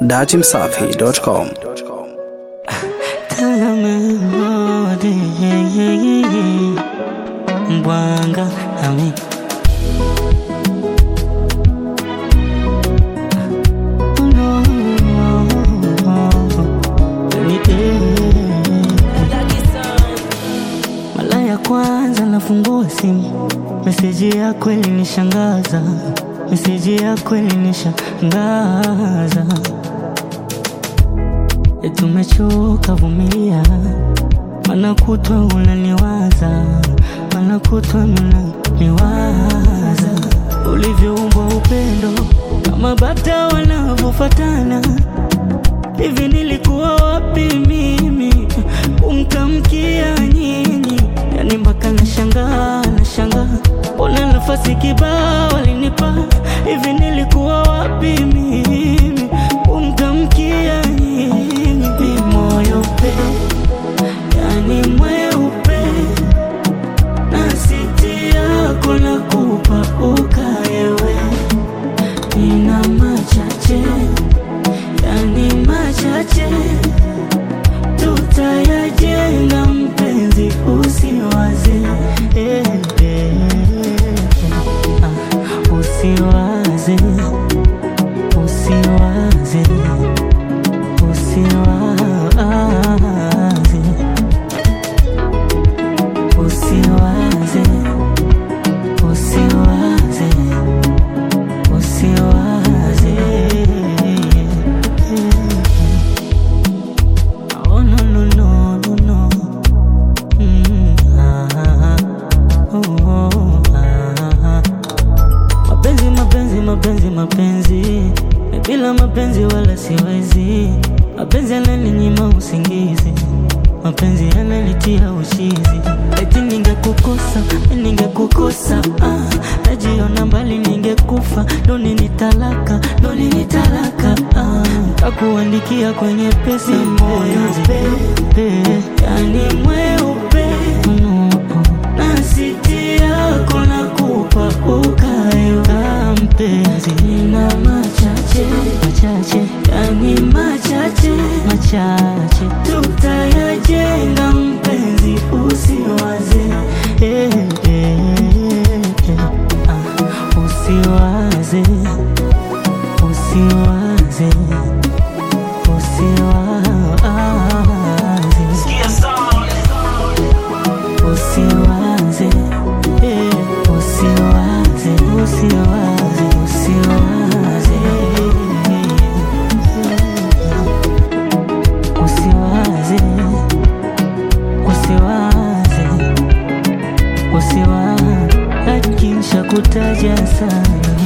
datimsafi.com. Mbwanga ami mara ya kwanza nafungua simu, meseji yako ilinishangaza, meseji yako ilinishangaza. E, tumechoka vumilia, mana kutwa unaniwaza, mana kutwa unaniwaza, ulivyoumbwa upendo kama bata wanavyofatana hivi nilikuwa wapi mimi kumtamkia nyinyi? Yani mpaka nashangaa, nashangaa, mbona nafasi kibao walinipa hivi, nilikuwa wapi mimi kumtamkia nyinyi? Moyo pe yani mweupe na siti yako na kupa ukaewe, nina machache yani machache tutayajenga, mpenzi, usiwaze eh, eh, ah, usiwaze usiwaze usiwaze usiwaze usiwaze usiwaze Oh no no no no no. Mm, ah, oh, oh, ah. Mapenzi mapenzi mapenzi mapenzi, Na bila mapenzi wala siwezi. Mapenzi yananinyima usingizi, mapenzi yananitia ushizi. Eti ningekukosa ningekukosa, ah, najiona mbali ningekufa, ndo nini talaka ndo nini talaka, ah, takuandikia kwenye pesi moyo pe, yani mweupe no, na siti yako nakupa ukaewa mpenzi, nina machache machache, yani machache machache, tutayajenga mpenzi, usiwaze eh, eh, eh, ah, usiwaze usiwaze usiwaze usiwaze eh, usiwaze usiwaze usiwaze usiwaze usiwaze usiwaze lakini shakutaja sana